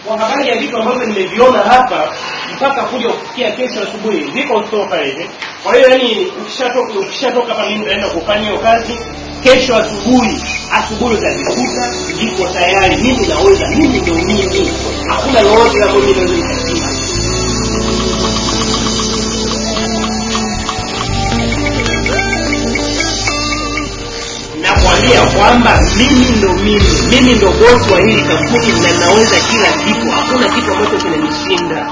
kwa habari ya vitu ambavyo nimeviona hapa mpaka kuja kufikia kesho asubuhi viko kutoka hivi kwa hiyo yani ukishatoka ukishatoka hapa mimi naenda kufanya hiyo kazi kesho asubuhi asubuhi utavikuta viko tayari mimi naweza mimi ndio mimi hakuna lolote ambalo mimi naweza nikasema nakwambia kwamba mimi ndo mimi mimi ndo bosi wa hili kampuni na naweza kila kitu hakuna kitu ambacho kinanishinda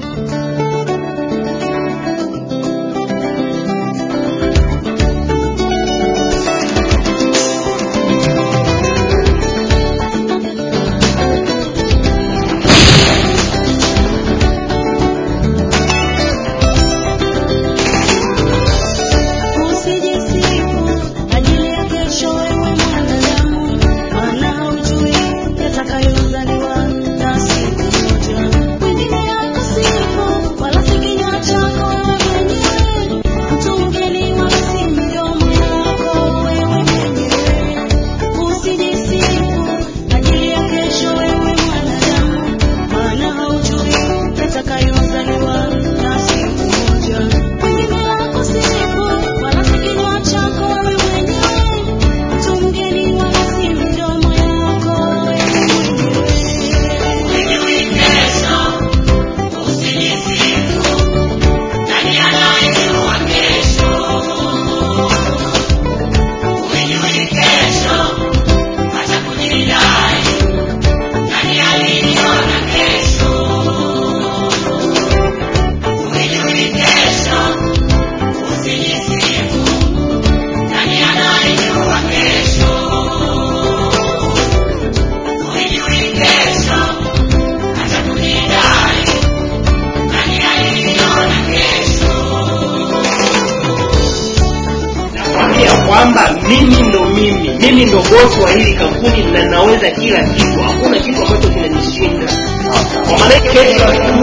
Usijisifu ajili ya kesho wewe mwanadamu, maana haujui yatakayozaliwa na siku moja. Wengine yakusifu, wala si kinywa chako wewe mwenyewe. Mtu mgeni wala si midomo yako wewe mwenyewe. Usijisifu ajili ya kesho wewe mwanadamu, maana haujui yatakayozaliwa na siku moja. Wengine yakusifu, wala si kinywa chako wewe mwenyewe. Mtu mgeni wala si midomo yako wewe mwenyewe. nakwambia kwamba mimi ndo mimi mimi ndo bosi wa hili kampuni na naweza kila kitu hakuna kitu ambacho kinanishinda kwa maana kesho